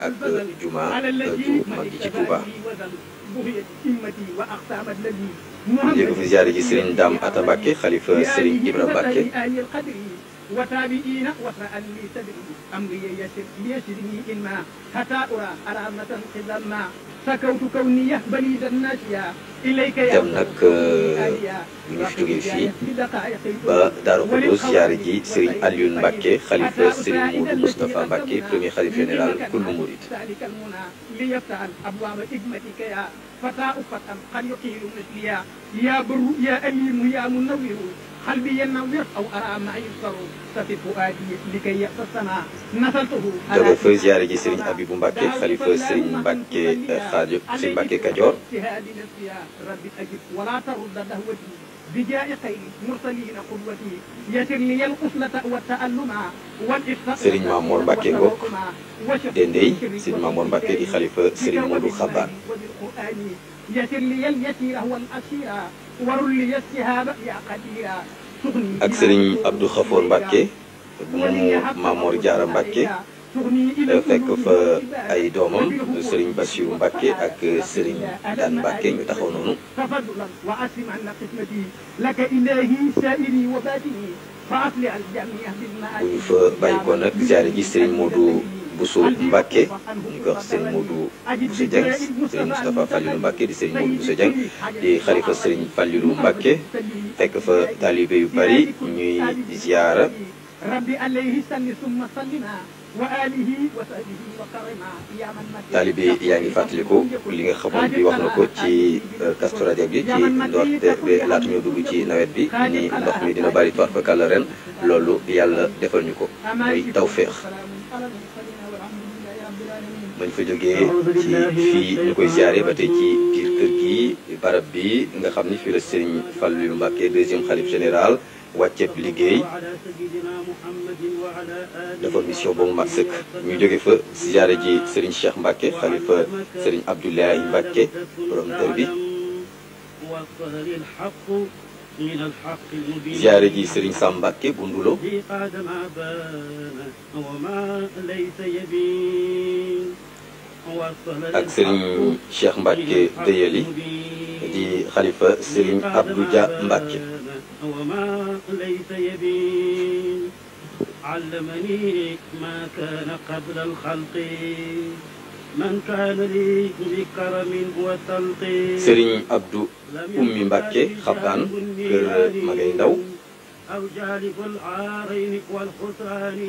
ak juma ju mag ji ci Touba. yéegu fi ziare ji Serigne Dame Atta Mbacke xalifa Serigne Ibra Mbacke. وتابعين وسأل لي صدري أمري يسر ليسرني إما حتى أرى أرامة قدما سكوت كوني بليد الناسيا إليك يا dem nag ñu fi jógee fii ba Darou Khoudoss ziare ji Serigne Alioune Mbacke xalifa Serigne Moudou Moustapha Mbacke premier xalif général kullu murid. ذلك المنى ليفتح أبواب حكمتك يا فتاة فتى قد يقيل مثليا يا بر يا أليم يا منور قلبي ينور أو أرى ما يبصر ففي فؤادي لكي يقتصنا نسلته jóge fa ziare ji Serigne Abibou Mbacke xalifa Serigne Mbacke Xaajo Serigne Mbacke Kajoor. اجتهاد نفسي يا ربي أجب ولا ترد دهوتي بجاء خير مرسلين قدوتي يسر لي القفلة والتألم والإفتاء Serigne Mamour Mbacke Ngok Dendey Serigne Mamour Mbacke di xalifa Serigne Modou Xaban. وبالقرآن يسر لي اليسير والأسير ورل لي السهاب يا قديرا ak Serigne Abdou Khafour Mbacke moomu Mamor Diarra Mbacke fekk fa ay doomam Serigne Bassirou Mbacke ak Serigne Dan Mbacke ñu taxaw noonu. تفضلا وأسم عن قسمتي لك إلهي سائري وباتني فأصلح الجميع bu بالمعاد ñu fa bàyyi ko nag ziare ji Serigne Modou Bousso Mbacke ñu koy wax Serigne Modou Bousso Dieng Serigne Moustapha Fallilou Mbacke di Serigne Modou Bousso Dieng di xalifa Serigne Fallilou Mbacke fekk fa taalibe yu bari ñuy ziara. ربي عليه سل ثم سلما وآله وصحبه وكرما يا من مكن taalibe yaa ngi fàttaliku li nga xamoon bi wax na ko ci Kazu Rajab bi ci ndoorte ba laata ñoo dugg ci nawet bi ni ndox mi dina bari toit fa kàlla ren loolu yàlla defal ñu ko muy tawféex bañ fa jógee ci fii ñu koy ziare ba tey ci biir kër gi barab bi nga xam ni fii la Serigne Fallou Mbacké deuxième xalif général wàcceeb liggéey dafa mission ba mu mat sëkk ñu jóge fa ziare ji Serigne Cheikh Mbacké xalifa Serigne Abdoulaye Mbacké borom dër bi ziare ji Serigne Sam Mbacké bu Ndulo ak Serigne Cheikh Mbacké Deyeli di xalifa Serigne Abdou Dia Mbacké وما ليس يبين علمني ما كان قبل الخلق من كان لي بكرم وسلق Serigne Abdou Ummi Mbacké xabaan kër Magay Ndaw أو جالب العارين والخسران